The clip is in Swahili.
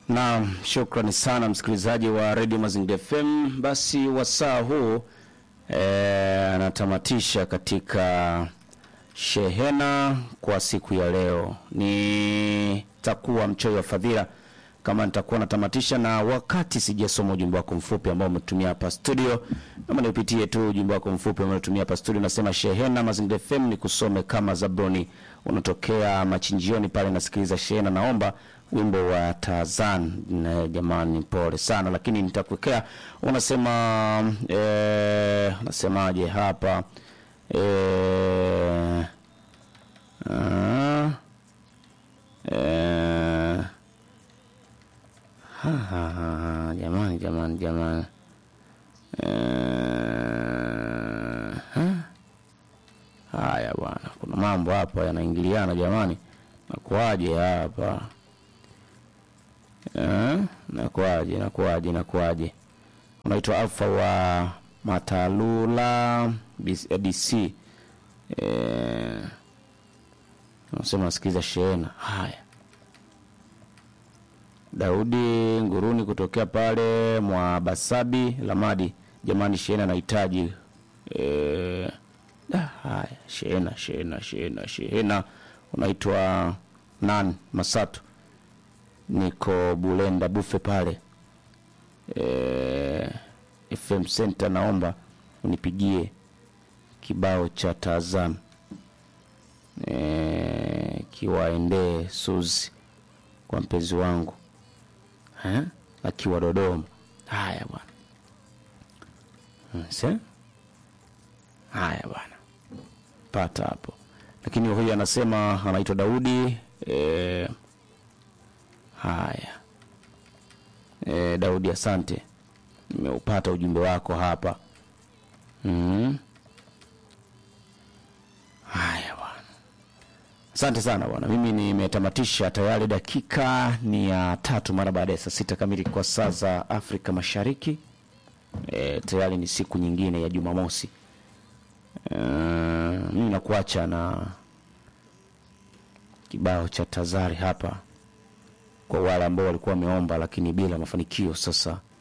Naam, shukrani sana msikilizaji wa Radio Mazingira FM. Basi wasaa huu eh, anatamatisha katika shehena kwa siku ya leo. Nitakuwa mchoyo wa fadhila kama nitakuwa natamatisha, na wakati sijasoma ujumbe wako mfupi ambao umetumia hapa studio, naomba niupitie tu ujumbe wako mfupi ambao umetumia hapa studio. Nasema shehena Mazingira FM ni kusome kama Zabroni, unatokea machinjioni pale, nasikiliza shehena, naomba wimbo wa Tarzan. Na jamani, pole sana, lakini nitakuwekea. Unasema eh, unasemaje hapa eh, ah, eh, ha, ha, ha, ha, jamani jamani jamani eh, ha? Haya bwana, kuna mambo hapa yanaingiliana jamani, nakuaje hapa eh? Nakuaje, nakuaje, nakuaje? Unaitwa Alfa wa Matalula bis- DC eh, unasema nasikiliza shehena. Haya, Daudi Nguruni kutokea pale mwa Basabi Lamadi, jamani, shehena nahitaji eh, da, haya shehena shehena shehena shehena. Unaitwa nan Masatu, niko Bulenda Bufe pale eh, FM Center, naomba unipigie kibao cha Tarzan eh, kiwaendee Suzi kwa mpenzi wangu eh, akiwa Dodoma. Haya bwana Mse? Haya bwana, pata hapo. Lakini huyu anasema anaitwa Daudi eh, haya eh, Daudi, asante, nimeupata ujumbe wako hapa mm. Haya bwana, asante sana bwana. Mimi nimetamatisha tayari, dakika ni ya tatu mara baada ya saa sita kamili kwa saa za Afrika Mashariki. E, tayari ni siku nyingine ya Jumamosi. E, mimi nakuacha na kibao cha Tazari hapa kwa wale ambao walikuwa wameomba lakini bila mafanikio. Sasa